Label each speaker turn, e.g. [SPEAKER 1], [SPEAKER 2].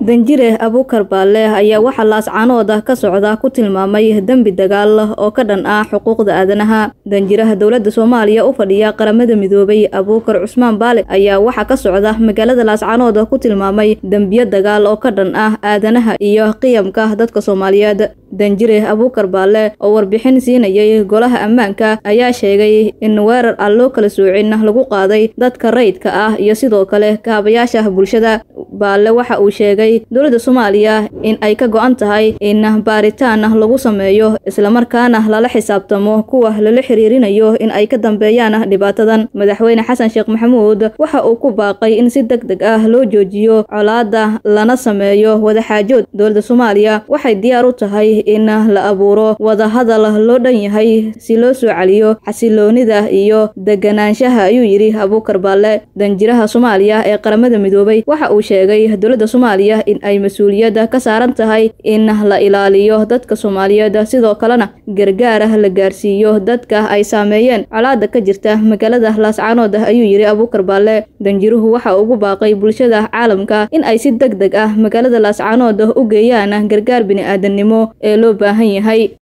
[SPEAKER 1] danjire abuukar baalle ayaa waxaa laascaanooda ka socda ku tilmaamay dembi dagaal oo ka dhan ah xuquuqda aadanaha danjiraha dowladda soomaaliya u fadhiya qaramada midoobay abuukar cusmaan baale ayaa waxaa ka socda magaalada laascaanooda ku tilmaamay dembiyo dagaal oo ka dhan ah aadanaha iyo qiyamka dadka soomaaliyeed danjire abuukar baalle oo warbixin siinayay golaha ammaanka ayaa sheegay in weerar aan loo kala soocin lagu qaaday dadka rayidka ah iyo sidoo kale kaabayaasha bulshada baalle waxa uu sheegay dowladda soomaaliya in ay ka go-an tahay in baaritaan lagu sameeyo islamarkaana lala xisaabtamo kuwa lala xiriirinayo in ay ka dambeeyaan dhibaatadan madaxweyne xasan sheekh maxamuud waxa uu ku baaqay in si deg deg ah loo joojiyo colaada lana sameeyo wadaxaajood dowladda soomaaliya waxay diyaar u tahay in la abuuro wadahadal loo dhan yahay si loo soo celiyo xasiloonida iyo deganaanshaha ayuu yidhi abuukar baalle danjiraha soomaaliya ee qaramada midoobay waxa uu sheegay dowladda soomaaliya in ay mas-uuliyadda ka saaran tahay in la ilaaliyo dadka soomaaliyeed sidoo kalena gargaar la gaarsiiyo dadka ay saameeyeen colaada ka jirta magaalada laascaanood ayuu yidhi abuukar baalle danjiruhu waxa ugu baaqay bulshada caalamka in ay si deg deg ah magaalada laascaanood u geeyaan gargaar bini-aadamnimo ee loo baahan yahay